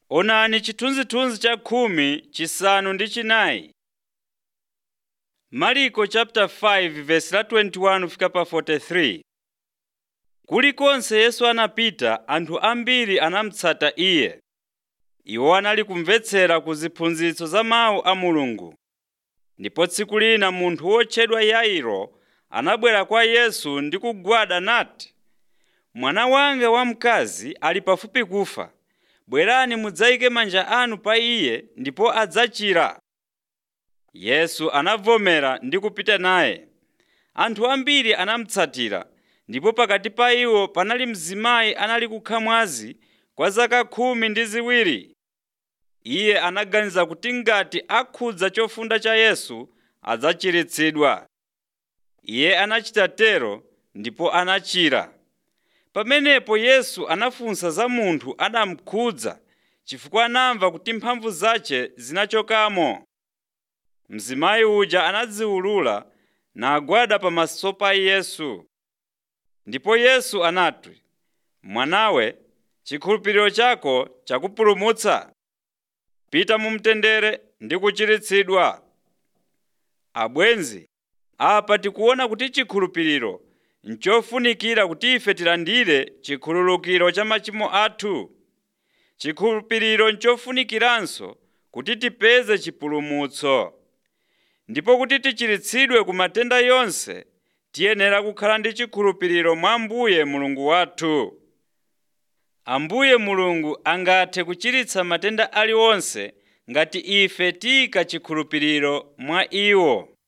Onani chithunzithunzi cha khumi chisanu ndi chinayi. Marko chapter 5 verse la 21 fika pa 43. Kulikonse Yesu anapita, anthu ambiri anamutsata Iye. Iwo anali kumvetsera ku ziphunzitso za mawu a Mulungu. Ndipo tsiku lina munthu wotchedwa Yairo anabwera kwa Yesu ndi kugwada nati, “Mwana wanga wamkazi ali pafupi kufa. Bwerani mudzayike manja anu pa iye ndipo adzachira.” Yesu anavomera ndi kupita naye. Anthu ambiri anamutsatira, ndipo pakati pa iwo panali mzimayi anali kukha mwazi kwa zaka khumi ndi ziwiri. Iye anaganiza kuti ngati akhudza chofunda cha Yesu adzachiritsidwa. Iye anachita tero ndipo anachira. Pamenepo Yesu anafunsa za munthu anamukhudza chifukwa anamva kuti mphamvu zace zinachokamo. Mzimayi uja anadziwulula nagwada pamaso pa Yesu. Ndipo Yesu anati, “Mwanawe, chikhulupiriro chako chakupulumutsa. Pita mu mtendere ndi kuchiritsidwa.” Abwenzi, apa tikuona kuti chikhulupiriro nchofunikira kuti ife tilandire chikhululukiro cha machimo athu. Chikhulupiriro nchofunikiranso kuti tipeze chipulumutso. Ndipo kuti tichiritsidwe ku matenda yonse, tiyenera kukhala ndi chikhulupiriro mwa Ambuye Mulungu wathu. Ambuye Mulungu angathe kuchiritsa matenda aliwonse ngati ife tiyika chikhulupiriro mwa iwo.